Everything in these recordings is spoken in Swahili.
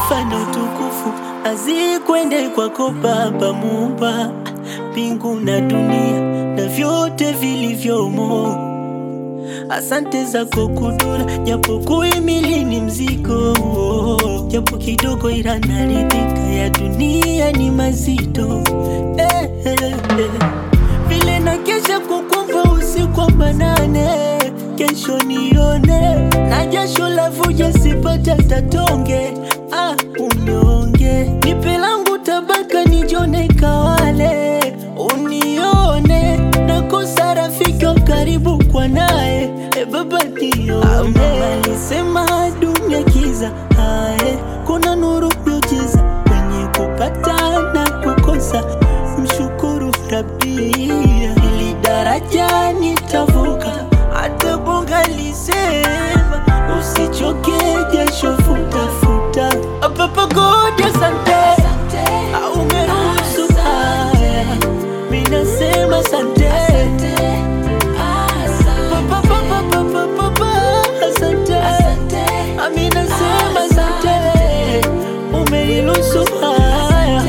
sifa na utukufu azikwende kwako Baba Muumba mbingu na dunia na vyote vilivyomo. Asante zako kudura, japo kuhimili ni mzigo, japo kidogo, ila naridhika. Ya dunia ni mazito eh, eh, eh. Vile na kesha kukumva usiku wa manane, kesho nione na jasho la vuja, sipate tatonge. Ah, unyonge nipe langu tabaka, nijone kawale, unione nakosa rafiki wa karibu kwa naye e baba nione. Alisema dunia kiza, hae kuna nuru miujiza kwenye kupata na kukosa, mshukuru Rabbi, ili daraja nitavuka. Hata Bonga lisema usichoke, jasho futa futa. Papa God, asante umeruhusu haya, mimi nasema asante. Papa, papa, papa, papa, asante. Mimi nasema asante, umeniruhusu haya.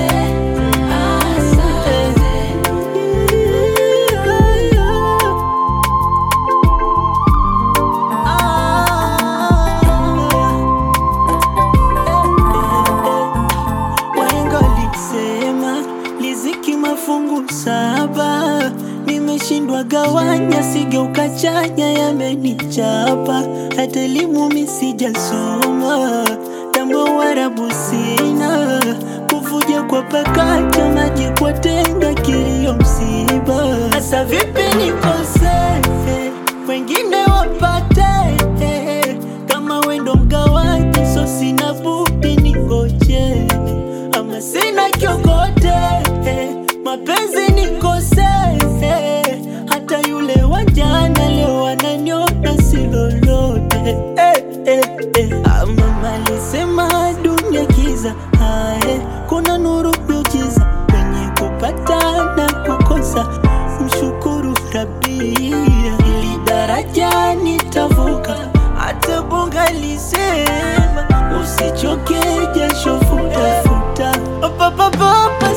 Wahenga walisema riziki mafungu saba, nimeshindwa gawanya, sigeuka chanya, yamenichapa. Hata elimu mi sijasoma, tambo warabu sina, kuvuja kwa pakacha, maji kwa tenga, kilio msiba. Hasa vipi nikose, wengine wapate, kama wendo mgawaji, so sina budi ningoje ama sina kiokote, mapenzi nikose, hata yule wa jana leo ananiona si lolote. Eh, eh, eh. Ama malisema dunia kiza, hae kuna nuru miujiza kwenye kupata na kukosa, mshukuru Rabbi, ili daraja nitavuka. Hata Bonga lisema usichoke, jasho futa futa. Pa, pa, pa, pa.